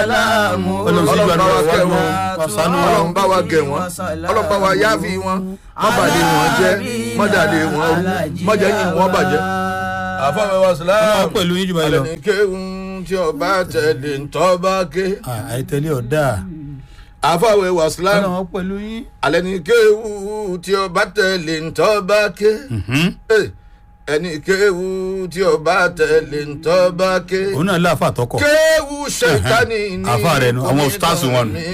Ọlọ́run ọlọ́run bá wa síjú kẹ́ àdúrà wọn wa ṣàánú wa. ọlọ́run bá wa gẹ̀ wọ́n ọlọ́run bá wa yááfì wọn mọ́bàdé wọn jẹ́ mọ́dàdé wọn rú mọ́jẹ́yìn wọn bàjẹ́. àfọwọ́ wa sílámù Ọlọ́run pẹ̀lú yín jù báyìí lọ. alẹ́ ní kéwùn tí ọba tẹ̀lé ntọ́ba ké Ah, àìtẹ́lé ọ̀dà àfọwọ́ wa sílámù ọlọ́run pẹ̀lú yín. alẹ́ ní kéwùn tí ọba tẹ̀lé ntọ́ba ké Eh, ẹni kéwù tí ọba tẹ̀lé ntọ́ba ké òun náà láàfà tọkọ. kéwù ṣètánì ní Àfáà rẹ̀ nu, àwọn ustaasu wọn nu.